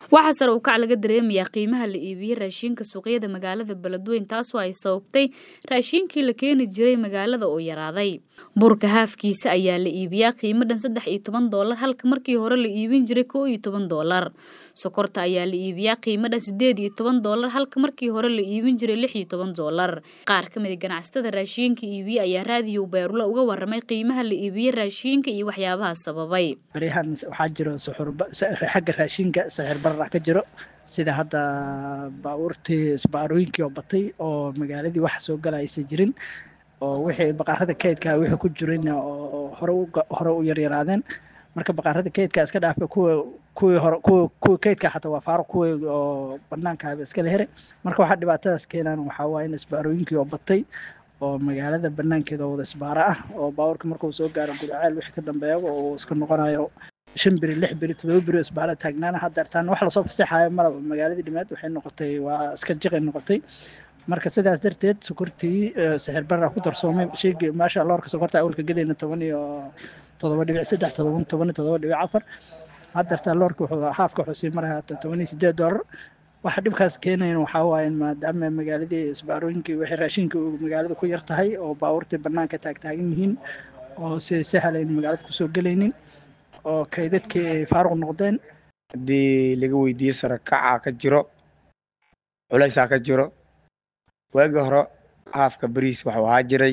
waxaa sare u kac laga dareemayaa qiimaha la iibiyey raashinka suuqyada magaalada beledweyn taasoo ay sababtay raashinkii la keeni jiray magaalada oo yaraaday burka haafkiisa ayaa la iibiyaa qiimo dhan saddex iyo toban doolar halka markii hore la iibin jiray koo iyo toban doolar sokorta ayaa la iibiyaa qiimo dhan sideed iyo toban doolar halka markii hore la iibin jiray lix iyo toban doolar qaar ka mid a ganacsatada raashinka iibiye ayaa raadiyo beerula uga waramay qiimaha la iibiyey raashinka iyo waxyaabaha sababay baryahan waxaa jiro xagga raashinka sixir barar ka jiro sida hadda baabuurtii isbaarooyinkii oo batay oo magaaladii wax soo gala aysan jirin oo wixii baqaarada kaydka wixii ku jirayna oo hore hore u yaryaraadeen marka baqaarada kaydka iska dhaafa kuwa kuwii hore kuwa kuwa kaydka xataa waa faaruq kuwii oo banaankaaba iskala here marka waxaa dhibaatadaas keenaan waxaa waaye in isbaarooyinkii oo batay oo magaalada banaankeeda oo wada isbaara ah oo baabuurka markuu soo gaaro gudaceel wixii ka dambeeyaba oo iska noqonayo shan beri lix beri todoba beri isbaara taagnaana haddeertaan wax lasoo fasaxayo malaba magaaladii dhimeed waxay noqotay waa iska jiqay noqotay marka sidaas darteed sokortii sixir barra ku darsoomay sheegii maasha loorka sokorta awalka gelayna toban iyo todoba dhibic saddex todoba toban iyo todoba dhibic afar haddeertaan loorka wuxuu haafka wuxuu sii maraya toban iyo sideed doolar waxa dhibkaas keenayan waxaa waaye maadaama magaaladii isbaarooyinkii wixii raashinka magaalada ku yar tahay oo baabuurtii banaanka taagtaagan yihiin oo si sahalayn magaalada kusoo gelaynin oo kaydadkii ay faaruq noqdeen haddii laga weydiiyo sare kacaa ka jiro culaysaa ka jiro waagii hore haafka bariis waxuu ahaa jiray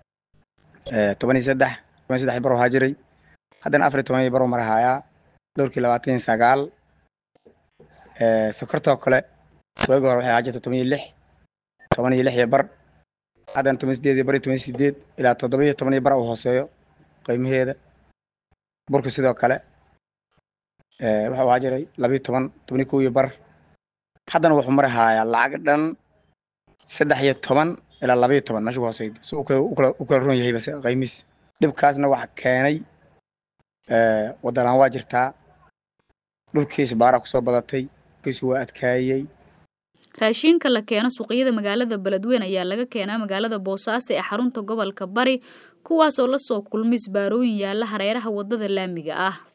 toban iyo saddex toban iyo saddex bar ahaa jiray haddana afar iyo toban iyo bar mar hayaa dhowrkii labaatan iyo sagaal sokortoo kale waagii hore waxay ahaa jirta toban iyo lix toban iyo lix iyo bar haddana toban sideed iyo bar iyo toban iyo sideed ilaa toddoba iyo toban iyo bar uu hooseeyo qiimaheeda burka sidoo kale wuxuu ahaa jiray labiyo toban toban iyo kow iyo bar haddana wuxuu mari haayaa lacag dhan saddex iyo toban ilaa labayo toban meesha ku hooseydo si u kala ron yahay base qiimiis dhibkaasna waxa keenay waddalaan waa jirtaa dhulkiis baaraa kusoo badatay kiisu waa adkaayey raashinka la keeno suuqyada magaalada beledweyn ayaa laga keenaa magaalada boosaaso ee xarunta gobolka bari kuwaas oo la soo kulmay isbaarooyin yaalla hareeraha waddada laamiga ah